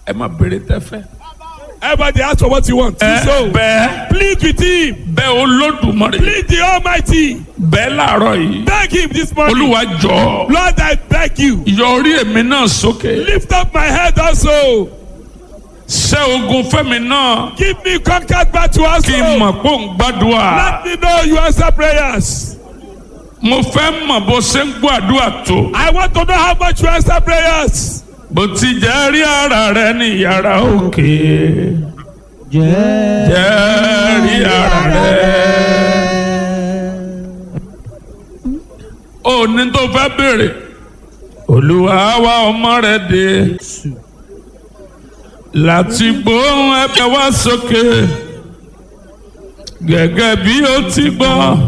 ẹ máa béèrè tẹ́fẹ́. Everybody ask for what you want. Do ẹ so. bẹ́ẹ̀ Plead with him. bẹ́ẹ̀ olódùmarè Plead the Almighty. bẹ́ẹ̀ láàárọ̀ yìí Beg him this morning. olúwa jọ Lord, I beg you. yọrí èmi náà sókè Lift up my head also. ṣẹ́ ogun fẹ́mi náà Give me conquered battle also. kí n mọ̀ pé òun gbàdúrà Let me know you answer prayers. mo fẹ́ mọ̀ bó ṣe ń gbọ́ àdúrà tó I want to know how much you answer prayers. bó ti jẹ́ rí ara rẹ ní yàrá òkè jẹ́ rí ara rẹ. ó ní tó fẹ́ béèrè olúwa wá ọmọ rẹ dé láti gbóhùn ẹ̀bẹ̀ wá sókè gẹ́gẹ́ bí ó ti gbọ́